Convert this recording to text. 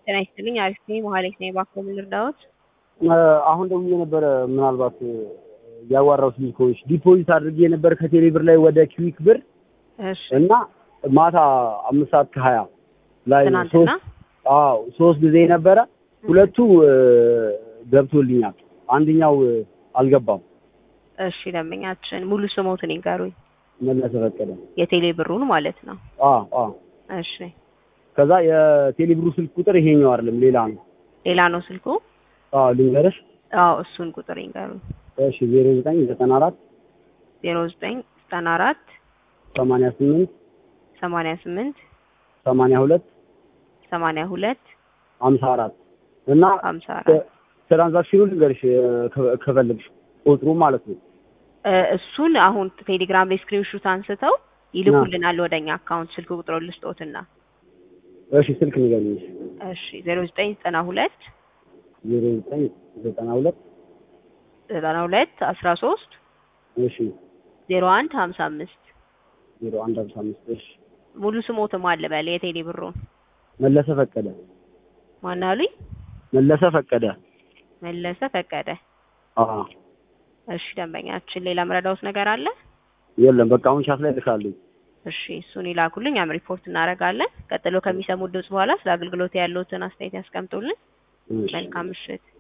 ጤና ይስጥልኝ። አሪፍ ነኝ። መሀሌት ነኝ። እባክዎ ምን ልርዳዎት? አሁን ደውዬ ነበረ። ምናልባት ያዋራሁት ልጅ ከሆንሽ ዲፖዚት አድርጌ ነበር ከቴሌ ብር ላይ ወደ ኪዊክ ብር እሺ እና ማታ አምስት ሰዓት ከሀያ ላይ ትናንትና ሶስት አዎ ሶስት ጊዜ ነበረ። ሁለቱ ገብቶልኛል፣ አንደኛው አልገባም። እሺ ደንበኛችን ሙሉ ስሞትን ይንገሩኝ። መለሰ ፈቀደ። የቴሌ ብሩን ማለት ነው። አዎ አዎ። እሺ ከዛ የቴሌ ብሩ ስልክ ቁጥር ይሄኛው አይደለም ሌላ ነው። ሌላ ነው ስልኩ? አዎ ልንገርሽ። አዎ እሱን ቁጥር ይንገሩኝ። እሺ ዜሮ ዘጠኝ ዘጠና አራት ዜሮ ዘጠኝ ዘጠና አራት ሰማንያ ስምንት ሰማንያ ስምንት ሰማንያ ሁለት ሰማንያ ሁለት ሀምሳ አራት እና ሀምሳ አራት ትራንዛክሽኑ ልንገርሽ ከ- ከፈለግሽ ቁጥሩ ማለት ነው። እ እሱን አሁን ቴሌግራም ላይ ስክሪንሹት አንስተው ይልኩልናል ወደኛ አካውንት ስልክ ቁጥሩ ልስጦትና እሺ ስልክ ንገሪኝ። እሺ ዜሮ ዘጠኝ ዘጠና ሁለት ዜሮ ዘጠኝ ዘጠና ሁለት ዘጠና ሁለት አስራ ሶስት እሺ ዜሮ አንድ ሀምሳ አምስት ዜሮ አንድ ሀምሳ አምስት እሺ ሙሉ ስሞትም አለ በል የቴሌ ብሩን መለሰ ፈቀደ ማን አሉኝ? መለሰ ፈቀደ። መለሰ ፈቀደ። አዎ እሺ ደንበኛችን ሌላ ምረዳውት ነገር አለ? የለም በቃ አሁን ሻት ላይ ልካለኝ። እሺ እሱን ይላኩልኝ፣ ያም ሪፖርት እናደርጋለን። ቀጥሎ ከሚሰሙት ድምጽ በኋላ ስለ አገልግሎት ያለውትን አስተያየት ያስቀምጡልን። እሺ። መልካም ምሽት።